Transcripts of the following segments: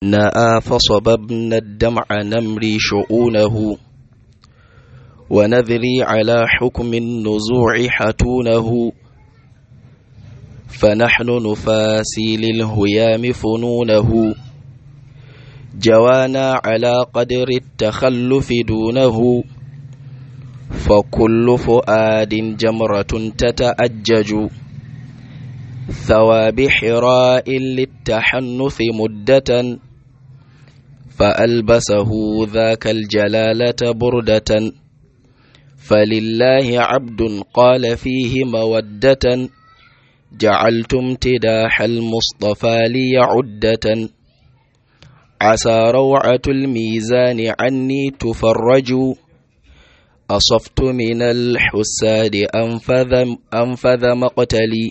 نأى فصببنا الدمع نمري شؤونه ونذري على حكم النزوع حتونه فنحن نفاسي للهيام فنونه جوانا على قدر التخلف دونه فكل فؤاد جمرة تتأجج ثواب حراء للتحنث مدة فألبسه ذاك الجلالة بردة فلله عبد قال فيه مودة جعلت امتداح المصطفى لي عدة عسى روعة الميزان عني تفرج أصفت من الحساد أنفذ, أنفذ مقتلي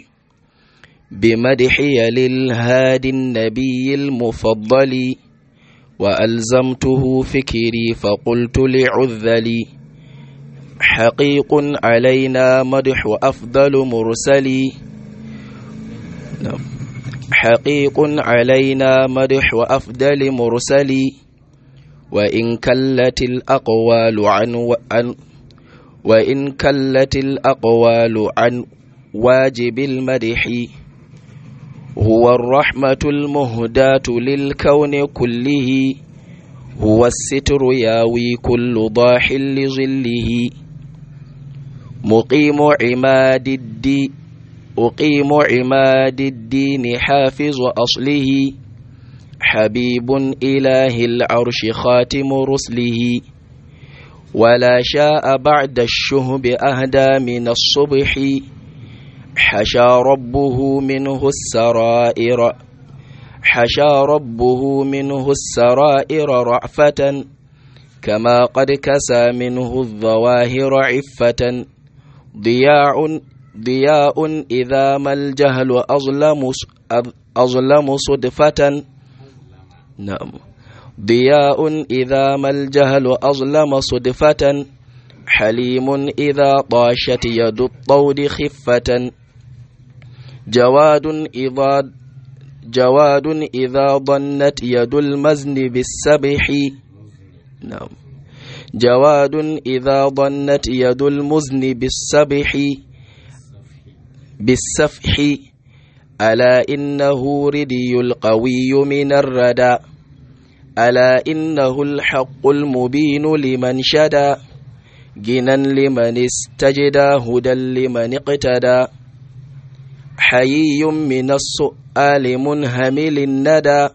بمدحي للهادي النبي المفضل وألزمته فكري فقلت لعذلي حقيق علينا مدح أفضل مرسلي حقيق علينا مدح أفضل مرسلي وإن كلت الأقوال عن, عن وإن كلت الأقوال عن واجب المدح هو الرحمة المهداة للكون كله هو الستر ياوي كل ضاح لظله مقيم عماد الدين أقيم عماد الدين حافظ أصله حبيب إله العرش خاتم رسله ولا شاء بعد الشهب أهدى من الصبح حشى ربه منه السرائر حشى ربه منه السرائر رأفة كما قد كسى منه الظواهر عفة ضياء ضياء إذا ما الجهل أظلم أظلم صدفة نعم ضياء إذا ما الجهل أظلم صدفة حليم إذا طاشت يد الطود خفة جواد إذا جواد إذا ضنت يد المزن بالسبح نعم جواد إذا ضنت يد المزن بالسبح بالسفح ألا إنه ردي القوي من الردى ألا إنه الحق المبين لمن شدى جنا لمن استجدى هدى لمن اقتدى حيي من السؤال منهمل الندى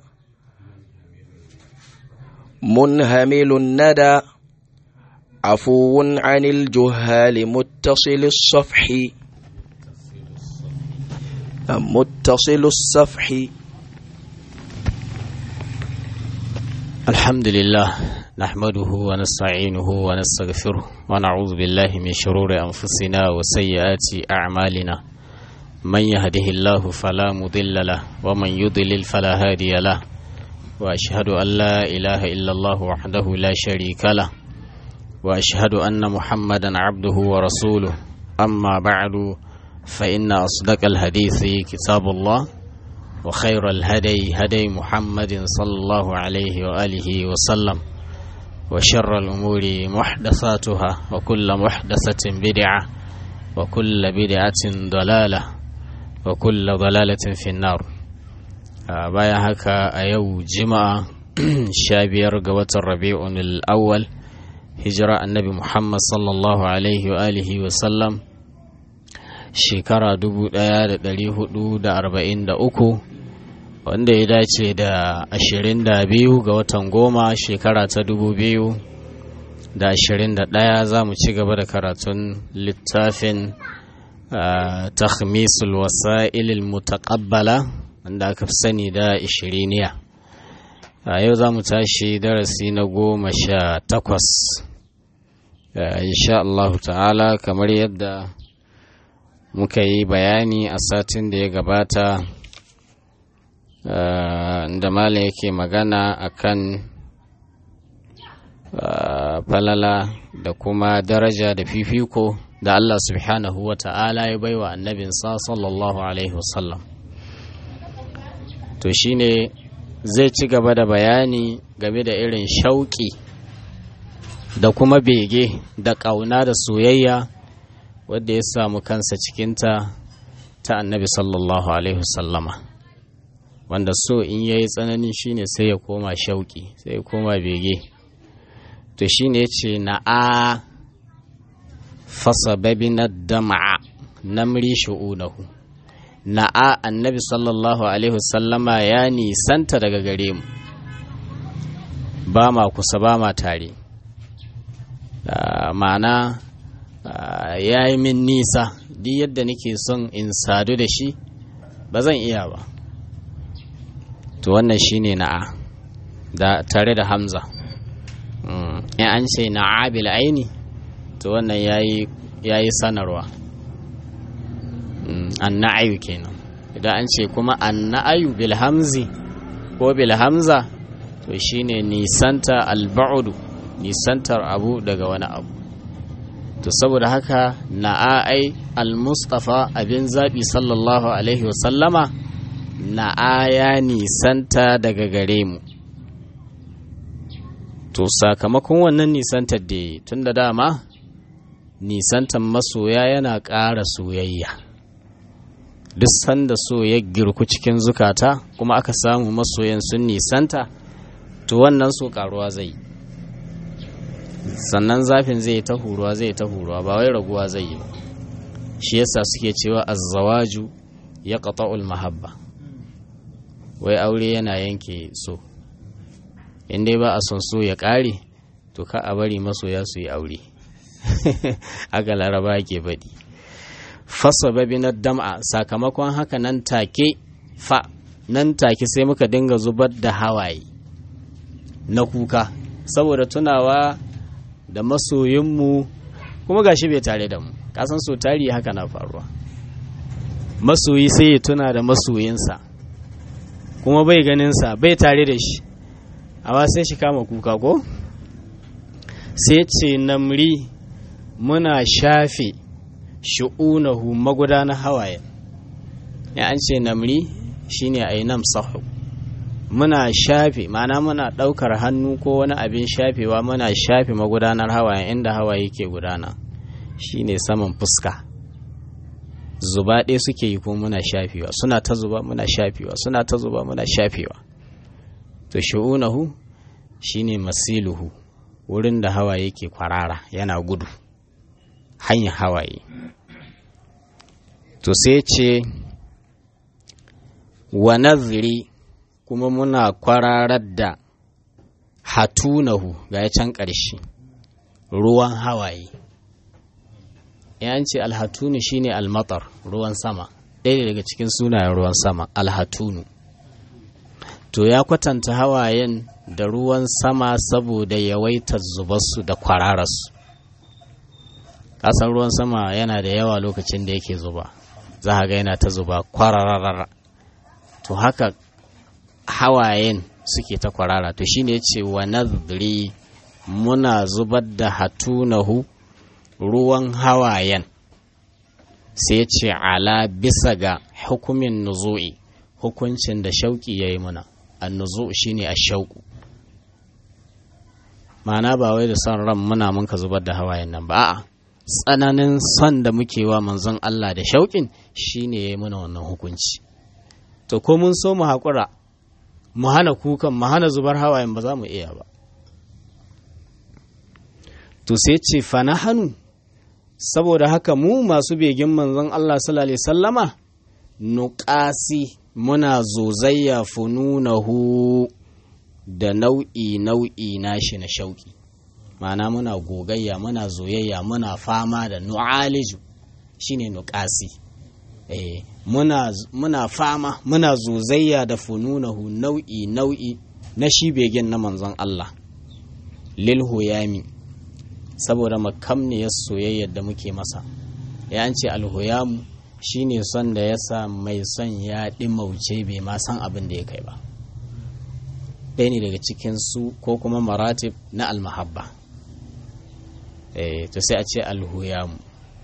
منهمل الندى عفو عن الجهال متصل الصفح متصل الصفح الحمد لله نحمده ونستعينه ونستغفره ونعوذ بالله من شرور أنفسنا وسيئات أعمالنا من يهده الله فلا مضل له ومن يضلل فلا هادي له وأشهد أن لا إله إلا الله وحده لا شريك له وأشهد أن محمدا عبده ورسوله أما بعد فإن أصدق الحديث كتاب الله وخير الهدي هدي محمد صلى الله عليه وآله وسلم وشر الأمور محدثاتها وكل محدثة بدعة وكل بدعة ضلالة وكل ضلالة في النار بايا هكا أيو جمعة شابير قوة الربيع الأول هجرة النبي محمد صلى الله عليه وآله وسلم shekara dubu ɗaya da ɗari hudu da arba'in da uku wanda ya dace da ashirin da biyu ga watan goma shekara ta dubu biyu da ashirin da ɗaya za mu ci gaba da karatun littafin takhmisul wasa'ilil mutaqabbala wanda aka fi sani da ishiriniya a yau za mu tashi darasi na goma sha takwas insha Allah ta'ala kamar yadda muka yi bayani a satin da ya gabata da malam yake magana akan falala da kuma daraja da fifiko da Allah subhanahu wa ta'ala ya baiwa annabinsa sallallahu alaihi wasallam to shine zai ci gaba da bayani game da irin shauƙi da kuma bege da ƙauna da soyayya wadda ya samu kansa cikinta ta annabi sallallahu alaihi wasallama wanda so in yayi tsanani shine sai ya koma shauƙi sai ya koma bege to shine ya ce na a fasababi na dama'a namri shu'unahu na'a annabi sallallahu alaihi wasallama ya nisanta daga gare mu ba ma kusa ba ma tare ma'ana ya yi min nisa duk yadda nake son in sadu da shi ba zan iya ba to wannan shine na'a da tare da hamza in an ce na'a bil aini to wannan ya yi sanarwa anna'ayu kenan idan an ce kuma anna'ayu bil hamzi ko bil hamza to shine nisanta alba'udu nisantar abu daga wani abu to saboda haka na'ai al-mustafa abin zaɓi sallallahu alaihi wasallama na'a ya nisanta daga gare mu to sakamakon wannan nisantar da tun da dama nisantar masoya yana ƙara soyayya duk sanda so ya girku cikin zukata kuma aka samu masoyan sun nisanta to wannan so karuwa zai sannan zafin zai ta huruwa zai ta huruwa ba wai raguwa zai yi shi yasa suke cewa azzawaju ya qata'ul mahabba wai aure yana yanke so in dai ba a son so ya ƙare to ka a bari masoya su yi aure aka laraba ke baɗi fasababi na dam'a sakamakon haka nan take fa nan take sai muka dinga zubar da hawaye na kuka saboda tunawa da masoyinmu kuma gashi bai tare da mu kasan so tari haka na faruwa masoyi sai ya tuna da masoyinsa kuma bai ganinsa bai tare da shi amma sai shi kama kuka ko sai ce namri muna shafe shu'unahu magudanar hawaye ya an ce namri shine ainam sahu muna shafe ma'ana muna ɗaukar hannu ko wani abin shafewa muna shafe magudanar hawaye inda hawaye ke gudana shine saman fuska zuba ɗaya suke yi ko muna shafewa suna ta zuba muna shafewa suna ta zuba muna shafewa to shu'unahu shine masiluhu wurin da hawaye ke kwarara yana gudu hanyar hawaye to sai ce wa naziri kuma muna kwararar da hatunahu ga can ƙarshe ruwan hawaye ce alhatunu shine almatar ruwan sama ɗaya daga cikin sunayen ruwan sama alhatunu to ya kwatanta hawayen da ruwan sama saboda yawaitar zubarsu da kwarararsu kasan ruwan sama yana da yawa lokacin da yake zuba za ga yana ta zuba kwararara to haka hawayen suke ta kwarara to shine ce wa nadri muna zubar da hatunahu ruwan hawayen sai ce ala bisa ga hukumin nuzu'i hukuncin da shauki ya yi muna an nuzu shine a shauku ma'ana ba wai da son ran muna mun ka zubar da hawayen nan ba a'a tsananin son da muke wa manzon Allah da shauƙin shine ya yi mana wannan hukunci to ko mun so mu haƙura mu hana kukan mu hana zubar hawayen ba za mu iya ba to sai ce fana hannu saboda haka mu masu begin manzon Allah sallallahu alaihi sallama nuƙasi muna zozayya fununahu da nau'i nau'i nashi na shauƙi ma'ana muna gogayya muna zoyayya muna fama da nu'aliju shine nuƙasi eh muna, muna fama muna zozayya da fununahu nau'i nau'i na shi begen na manzon Allah lil huyami saboda makamniyar soyayyar da muke masa ya ce alhuyamu shine son da ya sa mai son ya ɗimauce bai ma san abin da ya kai ba ɗaya ne daga cikin su ko kuma maratib na almahabba eh to sai a ce alhuyamu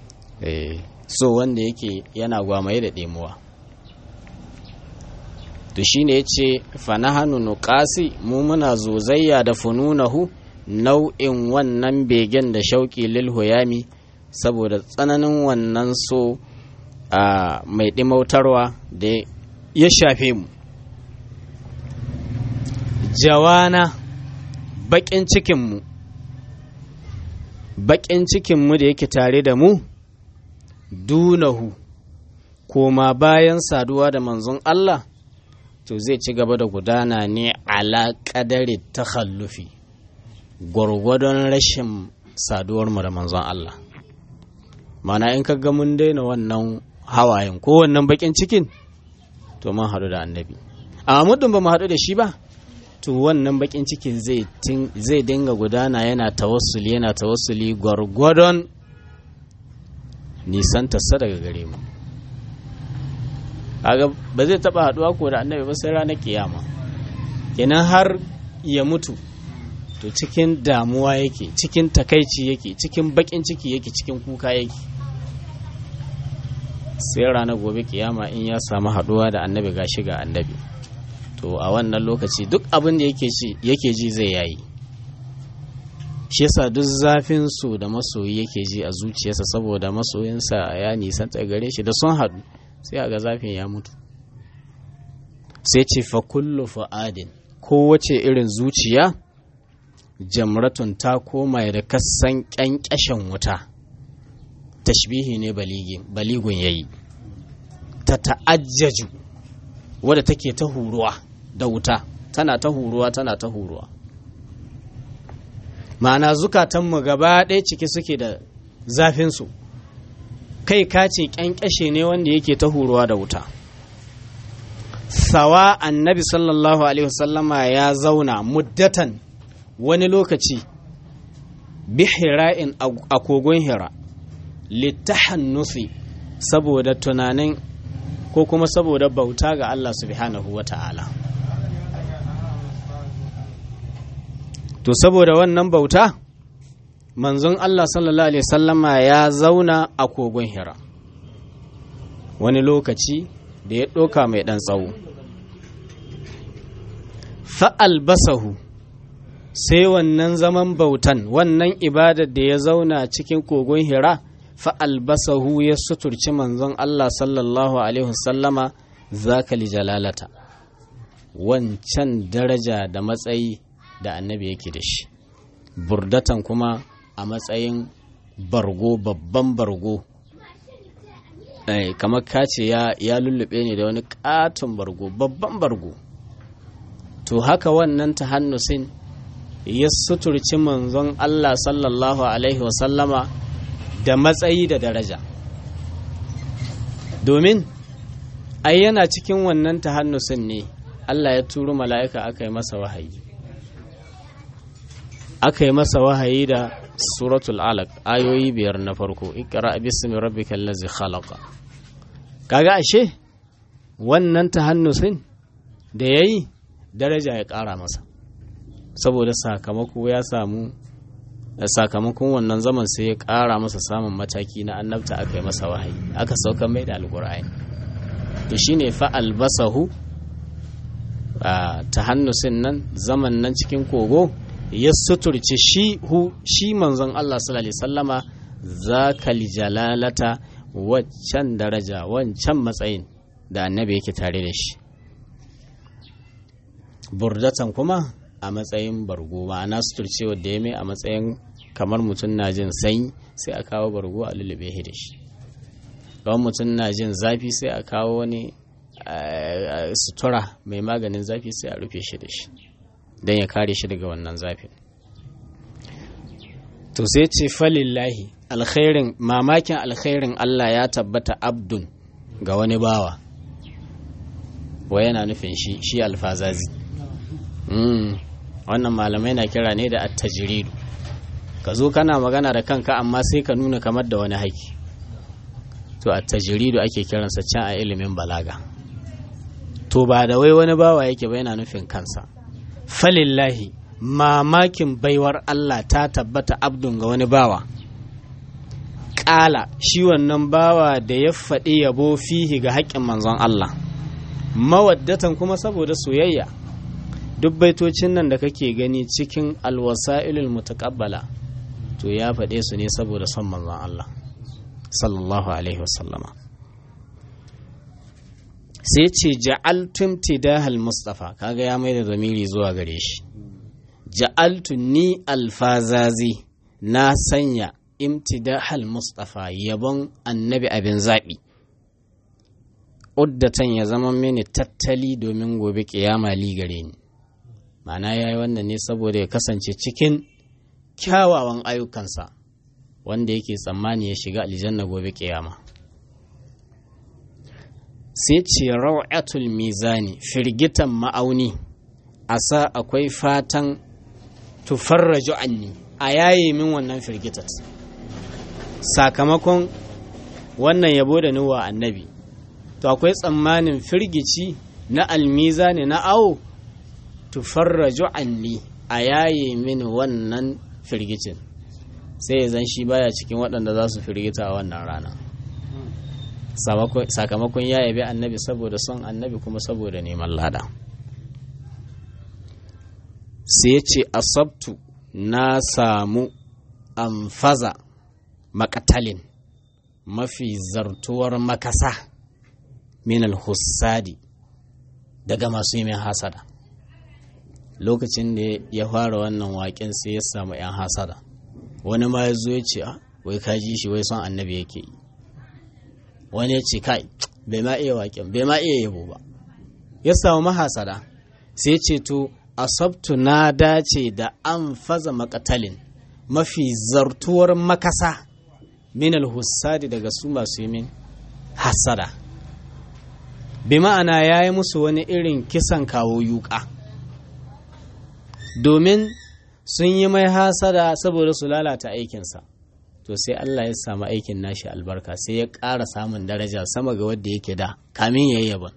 eh so wanda yake yana gwamaye da ɗemuwa to shine yace fa nahanu nuqasi mu muna zozayya da fununahu nau'in wannan begen da shauƙi lil huyami saboda tsananin wannan so a mai ɗimautarwa da ya shafe mu jawana baƙin cikinmu baƙin cikinmu da yake tare da mu dunahu koma bayan saduwa da manzon Allah to zai ci gaba da gudana ne ala ƙadari takhallufi gwargwadon rashin saduwarmu da manzon Allah mana in ga mun daina wannan hawayen ko wannan bakin cikin to mun haɗu da annabi amma muddin ba mu haɗu da shi ba to wannan bakin cikin zai dinga gudana yana tawassuli yana tawassuli gwargwadon nisan tassa daga gare mu kaga ba zai taba haɗuwa ko da annabi ba sai ranar kiyama kenan har ya mutu to cikin damuwa yake cikin takaici yake cikin bakin ciki yake cikin kuka yake sai ranar gobe kiyama in ya samu haduwa da annabi gashi ga annabi to a wannan lokaci duk abin da yake ji zai yayi shi yasa duk zafin su da masoyi yake ji a zuciyarsa saboda masoyinsa ya nisanta gare shi da sun haɗu sai a ga zafin ya mutu sai ce fa kullu fa'adin kowace irin zuciya jamratun ta koma da kasan ƙyanƙyashin wuta tashbihi ne baligun yayi ta ta'ajjaju wadda take ta huruwa da wuta tana ta huruwa tana ta huruwa ma'ana zukatanmu gaba ɗaya ciki suke da zafinsu kai kace ƙyanƙyashe ne wanda yake ta huruwa da wuta sawa annabi sallallahu alaihi wasallama ya zauna muddatan wani lokaci bihira'in a kogon hira littahannusi saboda tunanin ko kuma saboda bauta ga Allah subhanahu wa ta'ala to saboda wannan bauta manzon Allah sallallahu alaihi sallama ya zauna a kogon hira wani lokaci da ya ɗoka mai ɗan tsawo fa'albasahu sai wannan zaman bautan wannan ibadar da ya zauna cikin kogon hira fa'albasahu ya suturci manzon Allah sallallahu Alaihi wasallama zakali jalalata wancan daraja da matsayi da annabi yake da shi burdatan kuma a matsayin bargo babban bargo kamar kace ya lullube ne da wani katon bargo babban bargo to haka wannan ta hannusin ya suturci manzon Allah sallallahu Alaihi wasallama da matsayi da daraja domin ai yana cikin wannan ta hannusin ne Allah ya turo mala'ika aka yi masa wahayi aka yi masa wahayi da suratul alaq ayoyi biyar na farko ikra bismi rabbikal ladzi khalaqa kaga ashe wannan ta hannusin da yayi daraja ya ƙara masa saboda sakamako ya samu sakamakon wannan zaman sai ya ƙara masa samun mataki na annabta aka yi masa wahayi aka sauka mai da alƙur'ani to shine fa albasahu ta hannusin nan zaman nan cikin kogo ya suturce shi hu shi manzon Allah sallallahu alaihi sallama zakal jalalata waccan daraja wancan matsayin da annabi yake tare da shi burdatan kuma a matsayin bargo ma'ana suturcewa da ya mai a matsayin kamar mutum na jin sanyi sai a kawo bargo a lullube shi da shi kamar mutum na jin zafi sai a kawo wani sutura mai maganin zafi sai a rufe shi da shi don ya kare shi daga wannan zafin to sai ce falillahi alkhairin mamakin alkhairin Allah ya tabbata abdun ga wani bawa wa yana nufin shi shi alfazazi wannan malamai na kira ne da attajiridu ka zo kana magana da kanka amma sai ka nuna kamar da wani haiki to attajiridu ake kiransa can a ilimin balaga to ba da wai wani bawa yake ba yana nufin kansa falillahi mamakin baiwar Allah ta tabbata abdun ga wani bawa ƙala shi wannan bawa da ya faɗi yabo fihi ga haƙƙin manzon Allah mawaddatan kuma saboda soyayya duk baitocin nan da kake gani cikin alwasa'ilul mutaqabbala to ya faɗe su ne saboda son manzon Allah sallallahu alaihi wasallama sai ce ja'altum tidahal mustafa kaga ya mai da zamiri zuwa gare shi ja'altu ni alfazazi na sanya imtidahal mustafa yabon annabi abin zaɓi uddatan ya zama mini tattali domin gobe kiyama li gare ni ma'ana ya yi wannan ne saboda ya kasance cikin kyawawan ayyukansa wanda yake tsammani ya shiga aljanna gobe kiyama sai ce raw'atul mizani firgitan ma'auni a sa akwai fatan tufarraju anni a yaye min wannan firgitat sakamakon wannan yabo da nuwa annabi to akwai tsammanin firgici na almizani na awo tufarraju anni a yaye min wannan firgicin sai ya zan shi baya cikin waɗanda za su firgita a wannan rana sakamakon ya yabi annabi saboda son annabi kuma saboda neman lada sai ya ce asabtu na samu amfaza makatalin mafi zartuwar makasa minal hussadi daga masu yi min hasada lokacin da ya fara wannan waƙen sai ya samu 'yan hasada wani ma ya zo ya ce wai ka ji shi wai son annabi yake yi wani ya ce kai bai ma iya waƙen bai ma iya yabo ba ya samu mahasada sai ce to asabtu na dace da an faza makatalin mafi zartuwar makasa minal hussadi daga su masu yi min hasada bi ma'ana ya yi musu wani irin kisan kawo yuka domin sun yi mai hasada saboda su lalata aikinsa to sai Allah ya samu aikin nashi albarka sai ya ƙara samun daraja sama ga wadda yake da kamin ya yi yaban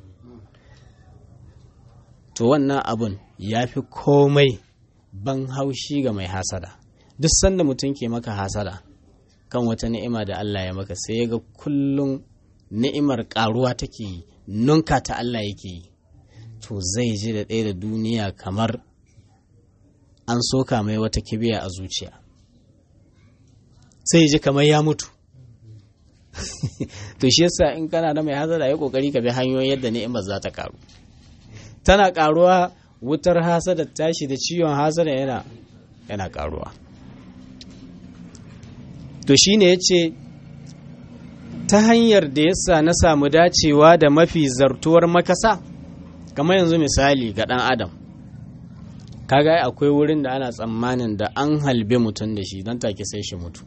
to wannan abun ya fi komai ban haushi ga mai hasada duk sanda mutum ke maka hasada kan wata ni'ima da Allah ya maka sai ya ga kullum ni'imar ƙaruwa take yi nunka ta Allah yake yi to zai ji da ɗaya da duniya kamar an soka mai wata kibiya a zuciya sai ji kamar ya mutu to shi yasa in kana da mai hasada ya kokari ka bi hanyoyin yadda ni'imar za ta karu tana karuwa wutar hasada tashi da ciwon hasada yana yana karuwa to shine yace ta hanyar da yasa na samu dacewa da mafi zartuwar makasa kamar yanzu misali ga dan adam kaga akwai wurin da ana tsammanin da an halbe mutum da shi don take sai shi mutu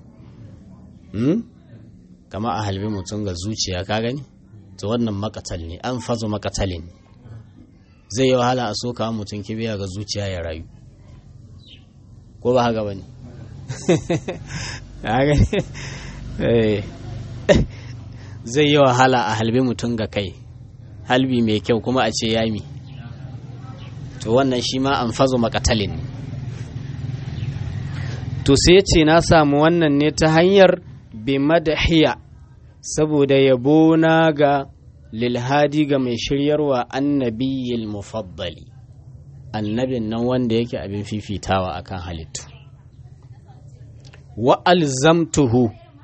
kama a halbe mutum ga zuciya ka gani to wannan makatal ne an fazo makatalin zai yi wahala a soka mutum kibiya ga zuciya ya rayu ko ba haka bane zai yi wahala a halbe mutum ga kai halbi mai kyau kuma a ce yami to wannan shi ma an fazo makatalin ne to sai ce na samu wannan ne ta hanyar bi madahiya saboda yabo na ga lilhadi ga mai shiryarwa annabiyil mufaddali annabin nan wanda yake abin fifitawa akan halittu wa alzamtuhu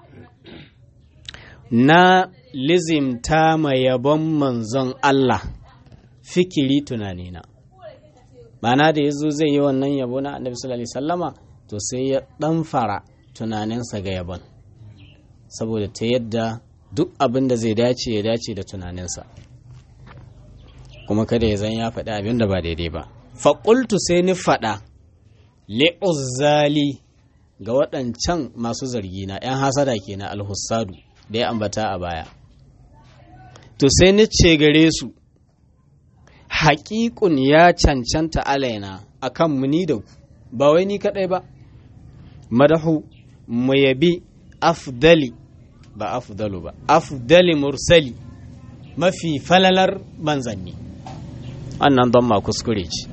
na lizimta ma yabon manzon Allah fikiri tunanina mana da ya zo zai yi wannan yabo na annabi sallallahu alaihi sallama to sai ya ɗan fara tunaninsa ga yabon saboda ta yadda duk abin da zai dace ya dace da tunaninsa kuma kada ya zan ya faɗi abin da ba daidai ba faƙultu sai ni faɗa li'uzzali ga waɗancan masu zargi na 'yan hasada ke na alhussadu da ya ambata a baya to sai ni ce gare su haƙiƙun ya cancanta alaina a kan muni da ku ba wai ni kaɗai ba madahu mu yabi afdali ba afdalu ba afdali mursali mafi falalar manzanni wannan don ma kuskure ce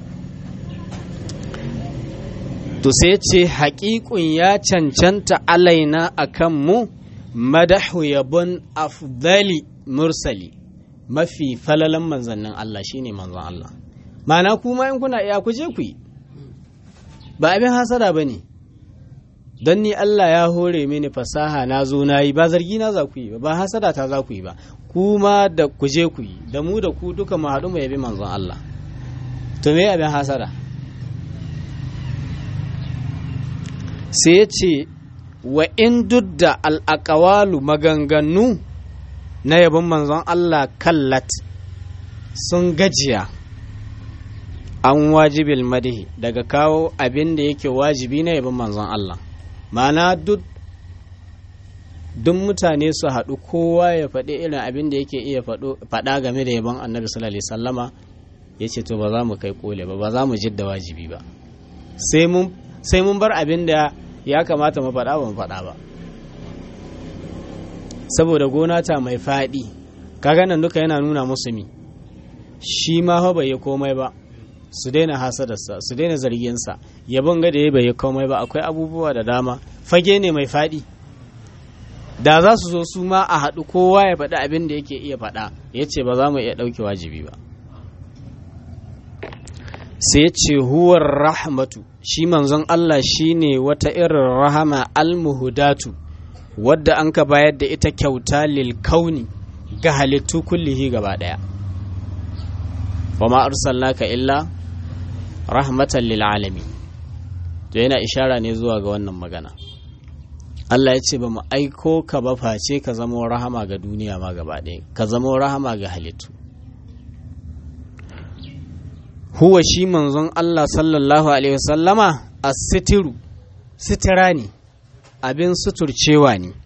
to sai ce haƙiƙun ya cancanta alaina a kan mu madahu yabon afdali mursali mafi falalan manzannin Allah shine manzon Allah ma'ana kuma in kuna iya ku je ku yi ba abin hasada ba ne don ni Allah ya hore mini fasaha na zo na yi ba zargi na za ku yi ba hasada ta za ku yi ba kuma da ku je ku yi da mu da ku duka mu haɗu mu yabi manzon Allah to me abin hasada sai ya ce wa in dudda al'akawalu maganganu na yabon manzon Allah kallat sun gajiya an wajibil madihi daga kawo abin da yake wajibi na yabon manzon Allah ma'ana duk duk mutane su haɗu kowa ya faɗi irin abin da yake iya faɗa game da yabon annabi sallallahu alaihi sallama ya ce to ba za mu kai kole ba ba za mu jidda wajibi ba sai mun bar abin da ya kamata mu faɗa ba mu faɗa ba saboda gona ta mai faɗi kaga nan duka yana nuna musu mi shi ma fa bai yi komai ba su daina hasadarsa su daina zarginsa yabon ga da ya bai yi komai ba akwai abubuwa da dama fage ne mai faɗi da za su zo su ma a haɗu kowa ya faɗi abin da yake iya faɗa ya ce ba za mu iya ɗauke wajibi ba sai ya ce huwar rahmatu shi manzon Allah shi ne wata irin rahama almuhudatu wadda an ka bayar da ita kyauta lil kauni ga halittu kullihi gaba ɗaya wa ma arsalnaka illa rahmatan lil alamin to yana ishara ne zuwa ga wannan magana Allah ya ce ba mu aiko ka ba face ka zama rahama ga duniya ma gaba ɗaya ka zama rahama ga halittu huwa shi manzon Allah sallallahu alaihi wasallama as-sitiru sitira ne abin suturcewa ne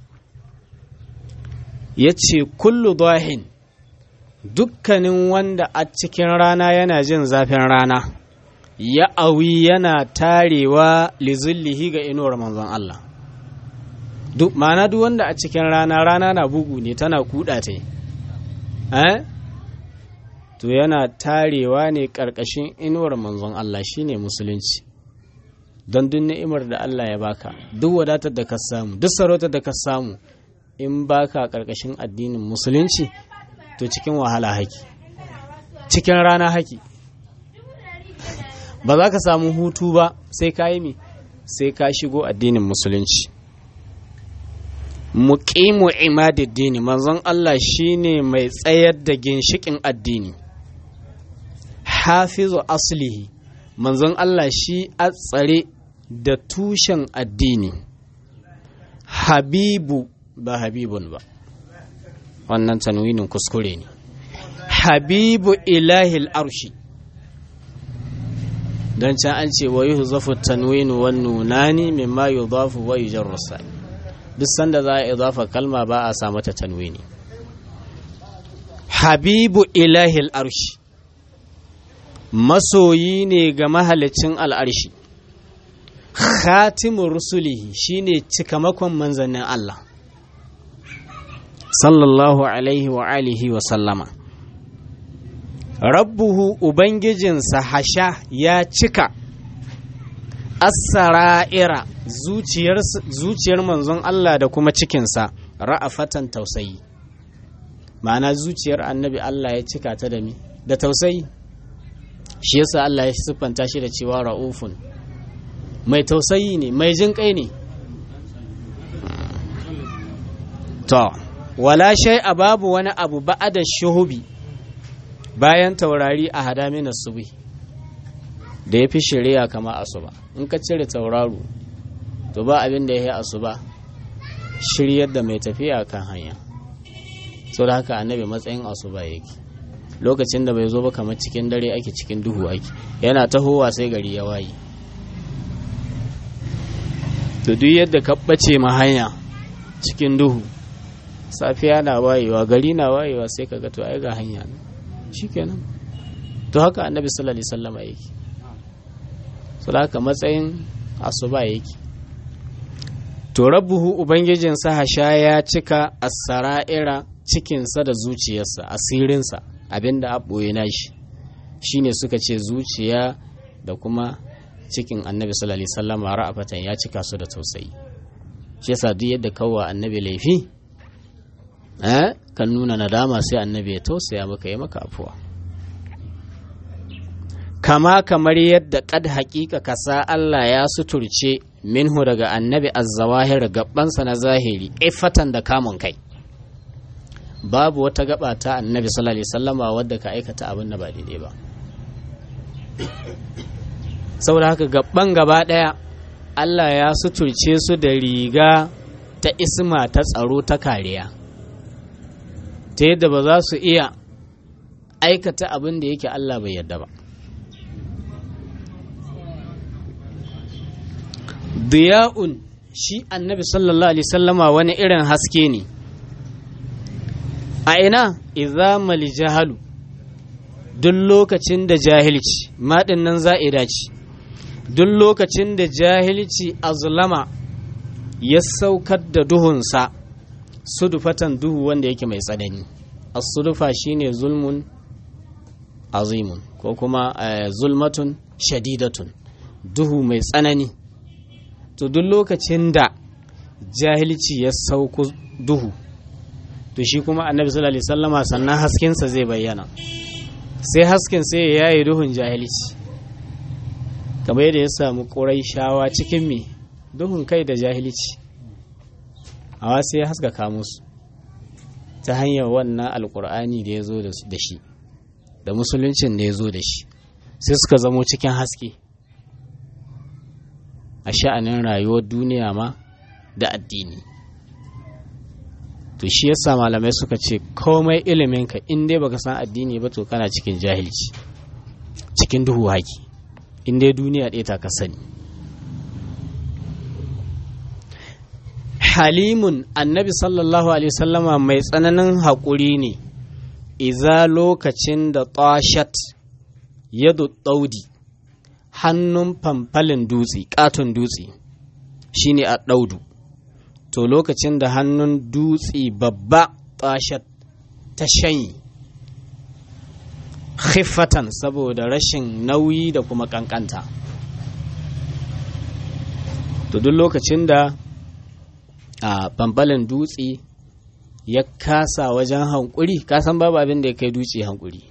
ya ce kullu dahin dukkanin wanda a cikin rana yana jin zafin rana ya awi yana tarewa lizullihi ga inuwar manzon Allah duk ma'ana duk wanda a cikin rana rana na bugu ne tana kuda ta eh to yana tarewa ne ƙarƙashin inuwar manzon Allah shine musulunci don duk ni'imar da Allah ya baka duk wadatar da ka samu duk sarautar da ka samu in baka ƙarƙashin addinin musulunci to cikin wahala haki cikin rana haki ba za ka samu hutu ba sai ka yi sai ka shigo addinin musulunci muqimu imadiddini manzon Allah shine mai tsayar da ginshikin addini hafizu aslihi manzon Allah shi a tsare da tushen addini habibu ba habibun ba wannan tanwinin kuskure ne habibu ilahil arshi don can an ce wa yi zafu tanwinu wan nunani mimma yudafu wa yujarru sani duk sanda za a idafa kalma ba a sa mata tanwini habibu ilahil arshi masoyi ne ga mahalicin al'arshi khatimu rusulihi shine cikamakon manzannin Allah sallallahu alaihi wa alihi wa sallama rabbuhu ubangijinsa hasha ya cika asara'ira zuciyar manzon Allah da kuma cikinsa ra'afatan tausayi ma'ana zuciyar annabi Allah ya cika ta da mi da tausayi shi yasa Allah ya siffanta shi da cewa ra'ufun mai tausayi ne mai jin kai ne to wala shay a babu wani abu ba'ada shuhubi bayan taurari a hadamin subi da ya fi shirya kama asuba in ka cire tauraro to ba abin da ya yi asuba shiryar da mai tafiya kan hanya sau da haka annabi matsayin asuba yake lokacin da bai zo ba kamar cikin dare ake cikin duhu ake yana tahowa sai gari ya waye to duk yadda ka ɓace ma hanya cikin duhu safiya na wayewa gari na wayewa sai ka ga to ai ga hanya shikenan to haka annabi sallallahu alaihi wasallam yake so haka matsayin asuba yake to rabbuhu ubangijinsa hasha ya cika as-sara'ira cikinsa da zuciyarsa asirinsa abinda a ɓoye nashi shine suka ce zuciya da kuma cikin annabi sallallahu alaihi wasallam ra'afatan ya cika su da tausayi shi yasa duk yadda kawwa annabi laifi eh kan nuna nadama sai annabi ya tausaya maka ya maka afuwa kama kamar yadda kad haƙiƙa kasa Allah ya suturce minhu daga annabi azzawahir gabansa na zahiri ifatan da kamun kai babu wata gaba ta annabi sallallahu alaihi wasallama wadda ka aikata abin da ba daidai ba saboda haka gaban gaba daya Allah ya suturce su da riga ta isma ta tsaro ta kariya ta yadda ba za su iya aikata abin da yake Allah bai yadda ba diya'un shi annabi sallallahu alaihi sallama wani irin haske ne a ina izamal jahalu duk lokacin da jahilci maɗin nan za'ida ce duk lokacin da jahilci azlama ya saukar da duhunsa sudufatan duhu wanda yake mai tsanani as-sudufa shine zulmun azimun ko kuma zulmatun shadidatun duhu mai tsanani to duk lokacin da jahilci ya sauko duhu to shi kuma annabi sallallahu alaihi wasallama sannan haskensa zai bayyana sai hasken sai ya yaye duhun jahilci kamar yadda ya samu ƙurai shawa cikin me duhun kai da jahilci hawa sai ya haskaka musu ta hanyar wannan alkur'ani da ya zo da shi da musuluncin da ya zo da shi sai suka zamo cikin haske a sha'anin rayuwar duniya ma da addini to shi yasa malamai suka ce komai iliminka in dai baka san addini ba to kana cikin jahilci cikin duhu haki in dai duniya ɗaya ta ka sani halimun annabi sallallahu alaihi wasallama mai tsananin haƙuri ne iza lokacin da tashat yadu ɗaudi hannun famfalin dutse ƙaton dutse shine a ɗaudu to lokacin da hannun dutse babba tashat ta shanyi khiffatan saboda rashin nauyi da kuma ƙanƙanta to duk lokacin da a bambalin dutse ya kasa wajen hankuri kasan babu abin da ya kai dutse hankuri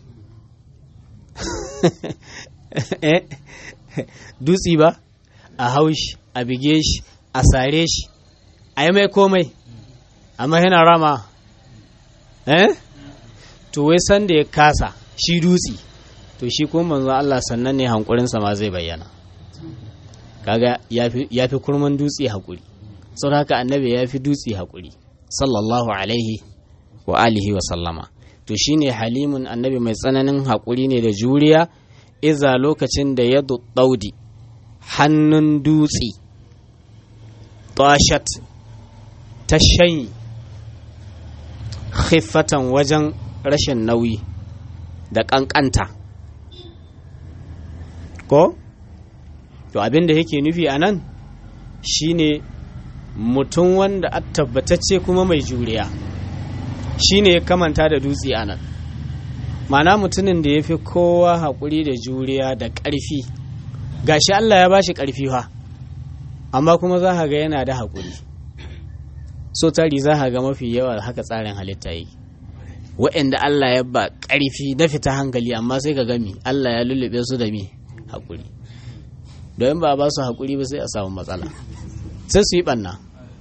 dutse ba a haushi a bige shi a sare shi a yi mai komai amma yana rama eh to wai sanda ya kasa shi dutse to shi kuma manzo Allah sannan ne hankurinsa ma zai bayyana kaga ya fi kurman dutse hakuri sau haka annabi ya fi dutse haƙuri sallallahu alaihi wa alihi wa sallama to shine halimun annabi mai tsananin haƙuri ne da juriya iza lokacin da ya ɗaudi hannun dutse tashat ta shanyi khiffatan wajen rashin nauyi da ƙanƙanta ko to abin da yake nufi a nan shine mutum wanda a tabbatacce kuma mai juriya shi ne ya kamanta da dutse a nan mana mutumin da ya fi kowa haƙuri da juriya da ƙarfi gashi Allah ya bashi ƙarfi fa amma kuma za ga yana da haƙuri so tari za ga mafi yawa haka tsarin halitta yi wa'anda Allah ya ba ƙarfi na fita hankali amma sai ka gami Allah ya lullube su da mi haƙuri don ba ba su haƙuri ba sai a samu matsala sai su yi ɓanna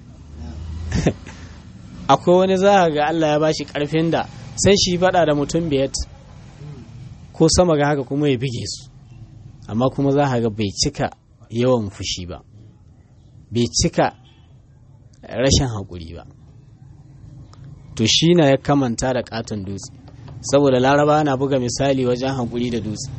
akwai wani za ga Allah ya bashi ƙarfin da sai shi faɗa da mutum biyat ko sama ga haka kuma ya bige su amma kuma za ga bai cika yawan fushi ba bai cika rashin haƙuri ba to shi na ya kamanta da ƙaton dutse saboda laraba na buga misali wajen haƙuri da dutse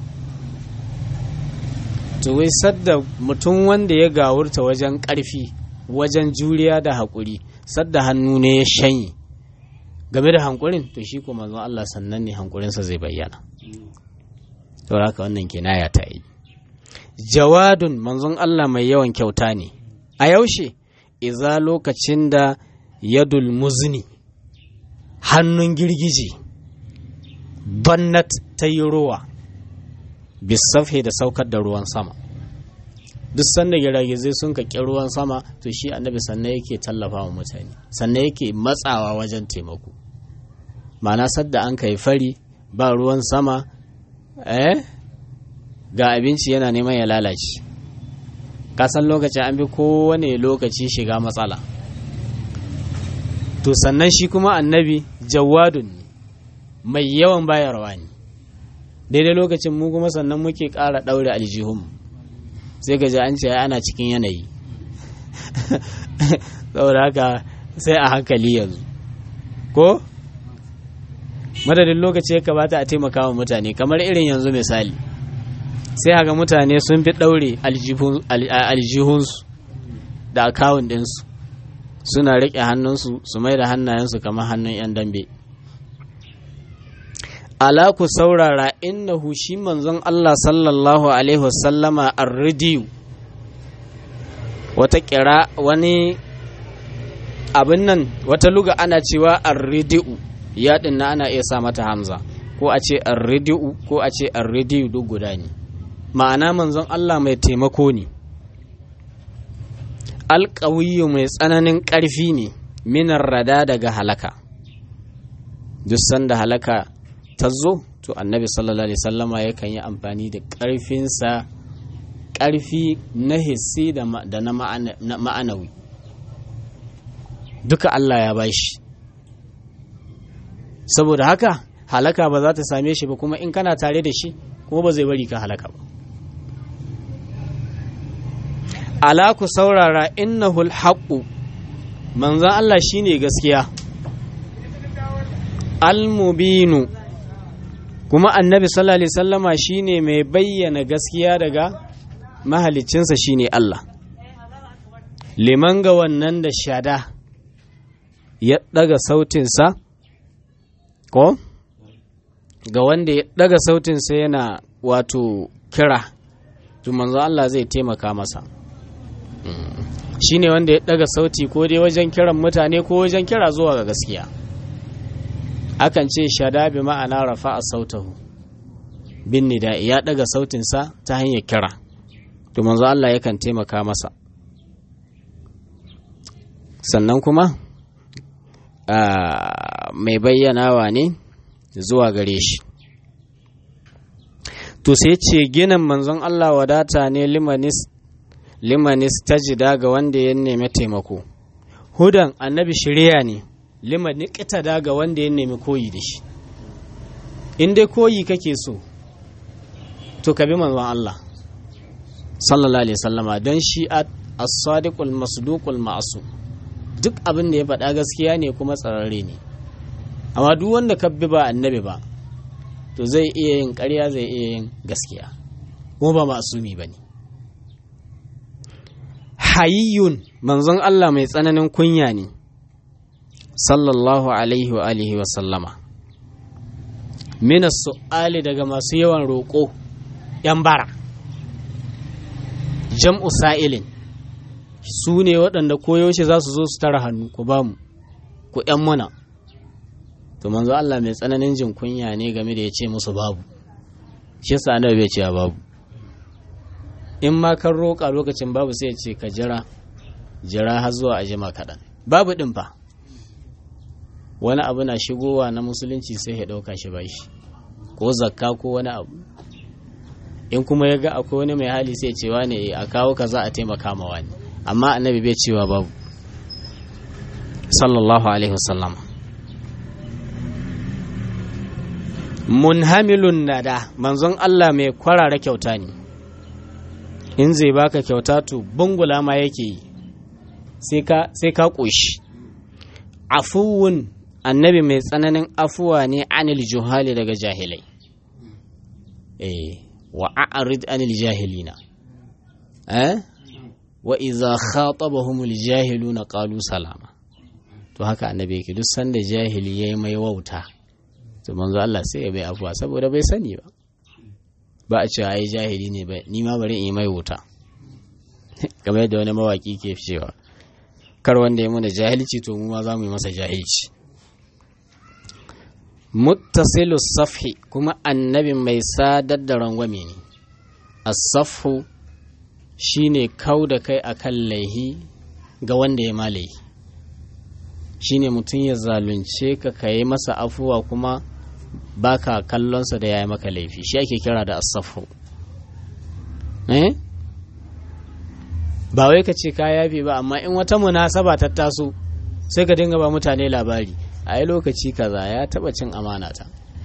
to wai sadda mutum wanda ya gawurta wajen ƙarfi wajen juriya da haƙuri sadda hannu ne ya shanye game da hankurin to shi kuma manzon Allah sannan ne hankurinsa zai bayyana to haka wannan kinaya ta yi jawadun manzon Allah mai yawan kyauta ne a yaushe iza lokacin da yadul muzni hannun girgije bannat ta yi ruwa bisafhe da saukar da ruwan sama duk sanda giragizai sun ka ruwan sama to shi annabi sannan yake tallafa wa mutane sannan yake matsawa wajen taimako ma'ana sadda an kai fari ba ruwan sama eh ga abinci yana neman ya lalace kasan lokacin an bi kowane lokaci shiga matsala to sannan shi kuma annabi jawadun ne mai yawan bayarwa ne daidai lokacin mu kuma sannan muke ƙara ɗaure aljihun sai gaji an ce ana cikin yanayi saboda haka sai a hankali yanzu ko madadin lokaci ya kamata a taimaka wa mutane kamar irin yanzu misali sai haka mutane sun fi ɗaure aljihunsu da akawun ɗinsu suna riƙe hannunsu su mai da hannayensu kamar hannun 'yan dambe ala ku saurara innahu shi manzon Allah sallallahu alaihi wasallama arridiyu wata kira wani abin nan wata luga ana cewa arridiyu yaɗin na ana iya sa mata hamza ko a ce arridiyu ko a ce arridiyu duk guda ne ma'ana manzon Allah mai taimako ne alƙawiyu mai tsananin ƙarfi ne minar rada daga halaka duk sanda halaka ta zo to annabi sallallahu alaihi sallama yakan yi amfani da ƙarfinsa ƙarfi na hissi da na ma'anawi duka Allah ya bashi saboda haka halaka ba za ta same shi ba kuma in kana tare da shi kuma ba zai bari ka halaka ba ala ku saurara innahul haqqu manzon Allah shine gaskiya al-mubinu kuma annabi sallallahu alaihi sallama shine mai bayyana gaskiya daga mahalicinsa shine Allah liman ga wannan da shada ya daga sautinsa ko ga wanda ya daga sautinsa yana wato kira to manzo Allah zai taimaka masa shine wanda ya daga sauti ko dai wajen kiran mutane ko wajen kira zuwa ga gaskiya akan ce shada bi ma'ana rafa a sautahu bin nida ya daga sautinsa ta hanyar kira to manzo Allah yakan taimaka masa sannan kuma mai bayyanawa ne zuwa gare shi to sai ce ginin manzon Allah wadata ne limanis limanis tajida ga wanda ya nemi taimako hudan annabi shirya ne lima niƙita ga wanda ya nemi koyi da shi in dai koyi kake so to ka bi manzon Allah sallallahu alaihi sallama don shi as-sadiqul masduqul ma'su duk abin da ya faɗa gaskiya ne kuma tsararre ne amma duk wanda ka bi ba annabi ba to zai iya yin ƙarya zai iya yin gaskiya kuma ba ma'asumi bane hayyun manzon Allah mai tsananin kunya ne sallallahu alaihi wa alihi wa sallama mina su'ali daga masu yawan roƙo ‘yan bara jam'u sa'ilin su ne waɗanda koyaushe za su zo su tara hannu ku ba mu ku ‘yan muna to manzo Allah mai tsananin jin kunya ne game da ya ce musu babu shi sa annabi bai ce babu in ma kan roƙa lokacin babu sai ya ce ka jira jira har zuwa a jima kaɗan babu ɗin fa wani abu na shigowa na musulunci sai ya ɗauka shi bashi ko zakka ko wani abu in kuma ya ga akwai wani mai hali sai cewa ne a kawo ka za a taimaka ma wani amma annabi bai cewa babu sallallahu alaihi wasallam munhamilun nada manzon Allah mai kwarara kyauta ne in zai baka kyauta to bungula ma yake yi sai ka ƙoshi afuwun annabi mai tsananin afuwa ne anil juhali daga jahilai eh wa a'rid anil jahilina eh wa idza khatabahumul jahiluna qalu salama to haka annabi yake duk sanda jahili yayi mai wauta to manzo Allah sai ya bai afuwa saboda bai sani ba ba a cewa ai jahili ne ba ni ma bari in yi mai wuta kamar yadda wani mawaki ke cewa kar wanda ya mana jahilci to mu ma za mu yi masa jahilci muttasilu safhi kuma annabi mai sadar da rangwame ne as-safhu shine kau da kai akan laihi ga wanda ya malayi shine mutum ya zalunce ka ka yi masa afuwa kuma baka kallonsa da ya yi maka laifi shi ake kira da asafu eh ba wai ka ce ka yafe ba amma in wata munasaba ta taso sai ka dinga ba mutane labari a yi lokaci kaza ya taba cin amana ta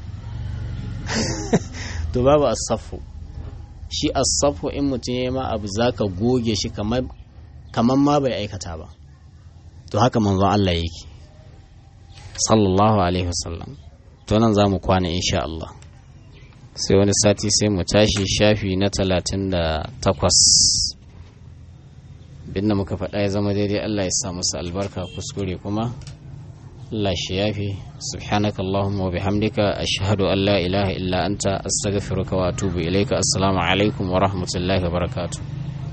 to babu asafu shi asafu in mutum ya yi ma abu za ka goge shi kamar ma bai aikata ba to haka manzon Allah yake sallallahu alaihi wasallam to nan za mu kwana insha Allah sai wani sati sai mu tashi shafi na talatin da takwas binda muka faɗa ya zama daidai Allah ya sa musu albarka kuskure kuma Allah shi yafi subhanaka Allahumma wa bihamdika ashhadu an la ilaha illa anta astaghfiruka wa atubu ilaika assalamu alaikum wa rahmatullahi wa barakatuh